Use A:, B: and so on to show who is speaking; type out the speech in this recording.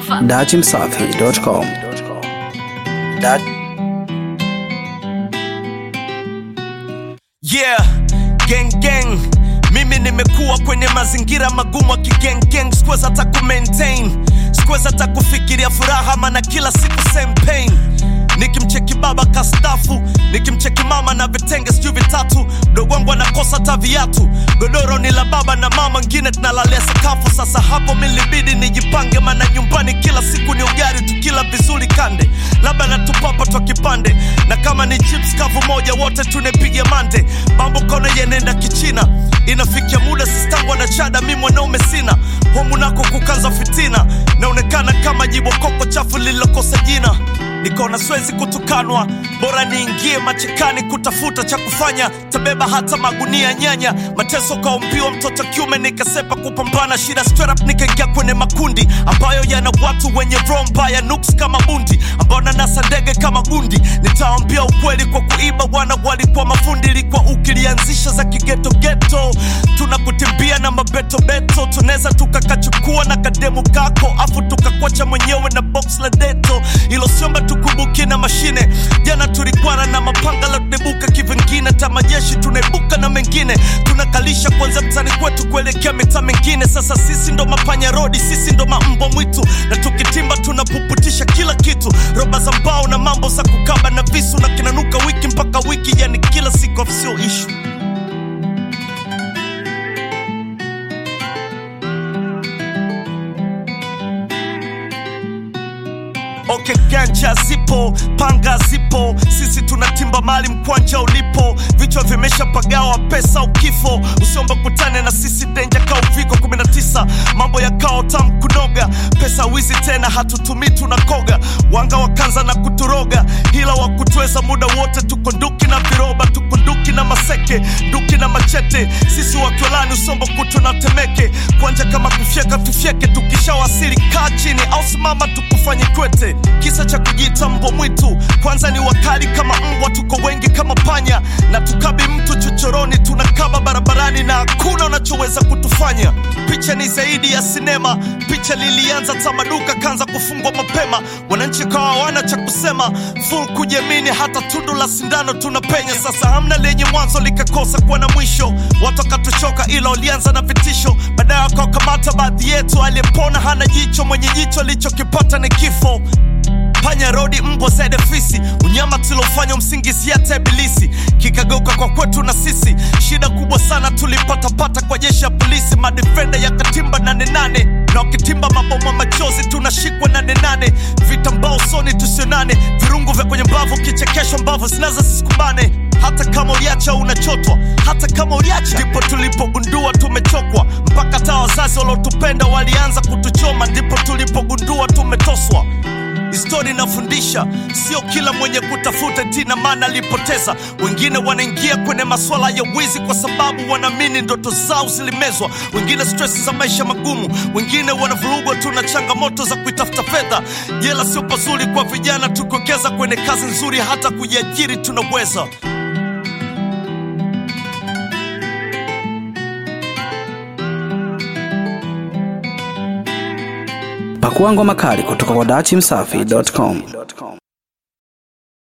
A: dachimsafi.com. Da
B: Yeah, gang gang. Mimi nimekuwa kwenye mazingira magumu ya kigeng gang, sikuweza hata ku maintain, sikuweza hata kufikiria furaha, maana kila siku same pain. Nikimcheki baba kastafu, nikimcheki mama na vitenge sijui vitatu, mdogo wangu anakosa hata viatu, godoro ni la baba na mama, ngine tunalalia sakafu. Sasa hapo milibidi nijipange, maana nyumbani kila siku ni ugali, tukila vizuri kande, labda natupapa twa kipande, na kama ni chips kavu moja, wote tunepiga mande, mambo kona yenenda kichina, inafikia muda sistangu na chada, mi mwanaume sina homu nako kukanza fitina, naonekana kama jibokoko chafu lililokosa jina nikaona siwezi kutukanwa, bora niingie machekani kutafuta cha kufanya, tabeba hata magunia nyanya, mateso kaumbiwa mtoto kiume, nikasepa kupambana shida straight up, nikaingia kwenye makundi ambayo yana watu wenye roho mbaya, nuks kama bundi, ambao nanasa ndege kama gundi. Nitaambia ukweli kwa kuiba, wana walikuwa mafundi, ilikuwa ukilianzisha za kigeto geto, tunakutimbia na mabetobeto, tunaweza tukakachukua na kademu kako, afu tukakwacha mwenyewe na box la deto, ilo siomba tukumbuke na mashine. Jana tulikwana na mapanga la kudebuka kivingine, ta majeshi tunaibuka na mengine, tunakalisha kwanza mtani kwetu kuelekea mitaa mengine. Sasa sisi ndo mapanya rodi, sisi ndo mambo mwitu, na tukitimba tunapuputisha kila kitu, roba za mbao na mambo za kukaba na visu, na kinanuka wiki mpaka wiki, yani kila siku sio issue. Okay, ganja zipo, panga zipo, sisi tunatimba mali mkwanja ulipo, vichwa vimeshapagawa pesa ukifo, usiombe kutane na sisi denja ka uviko 19 mambo ya kao tam kunoga, pesa wizi tena hatutumii tunakoga, wanga wakanza na kuturoga, hila wa kutweza muda wote, tuko nduki na viroba, tuko nduki na maseke, nduki na machete, sisi wakiolani usombo kutu na temeke, kwanja kama kufyeka tufyeke, tukishawasili kaa chini au simama tukufanye kwete kisa cha kujiita mbwa mwitu kwanza ni wakali kama mbwa tuko wengi kama panya na tukabi mtu chochoroni tunakaba barabarani na hakuna unachoweza kutufanya picha ni zaidi ya sinema picha lilianza tamaduka kanza kufungwa mapema wananchi kawa hawana cha kusema full kujiamini hata tundu la sindano tunapenya sasa hamna lenye mwanzo likakosa kuwa na mwisho watu wakatuchoka ila walianza na vitisho baadaye wakawakamata baadhi yetu aliyepona hana jicho mwenye jicho alichokipata ni kifo panya rodi mbwa zaidi fisi unyama tulofanya msingizia hata ibilisi kikageuka kwa kwetu na sisi shida kubwa sana tulipatapata kwa jeshi ya polisi madefenda ya katimba nane nane na wakitimba maboma machozi tunashikwa nane nane vitambao usoni tusionane virungu vya kwenye mbavu kichekesho mbavu zinaza sisikumbane hata kama uliacha unachotwa hata kama uliacha ndipo tulipogundua tumechokwa mpaka hata wazazi waliotupenda walianza kutuchoma ndipo tulipogundua tumetoswa Histori inafundisha sio kila mwenye kutafuta tina maana alipoteza. Wengine wanaingia kwenye masuala ya wizi kwa sababu wanaamini ndoto zao zilimezwa, wengine stress za maisha magumu, wengine wanavurugwa tu na changamoto za kuitafuta fedha. Jela sio pazuri kwa vijana, tukiwekeza kwenye kazi nzuri, hata kujiajiri tunaweza.
A: Pakua ngoma kali kutoka kwa dachimsafi.com.